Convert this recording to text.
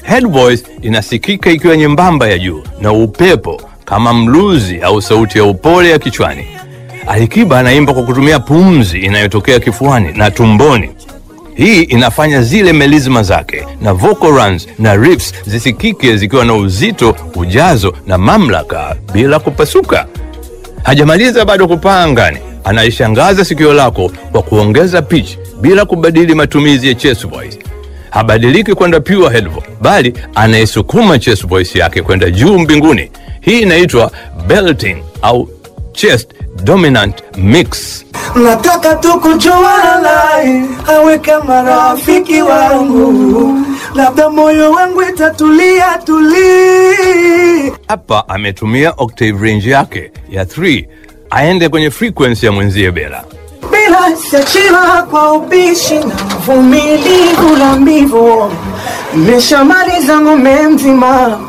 Head voice inasikika ikiwa nyembamba ya juu na upepo kama mluzi au sauti ya upole ya kichwani. Alikiba anaimba kwa kutumia pumzi inayotokea kifuani na tumboni. Hii inafanya zile melizma zake na vocal runs na riffs zisikike zikiwa na uzito, ujazo na mamlaka bila kupasuka. Hajamaliza bado kupaa angani, anaishangaza sikio lako kwa kuongeza pitch bila kubadili matumizi ya chest voice. Habadiliki kwenda pure head voice, bali anaisukuma chest voice yake kwenda juu mbinguni. Hii inaitwa belting au chest dominant mix. Nataka tu kujuana naye awe kama rafiki wangu, labda moyo wangu itatulia tuli. Hapa ametumia octave range yake ya 3 aende kwenye frequency ya mwenzie Bela. Bila siachila kwa ubishi na uvumilivu na mbivu, nimeshamaliza ng'ombe mzima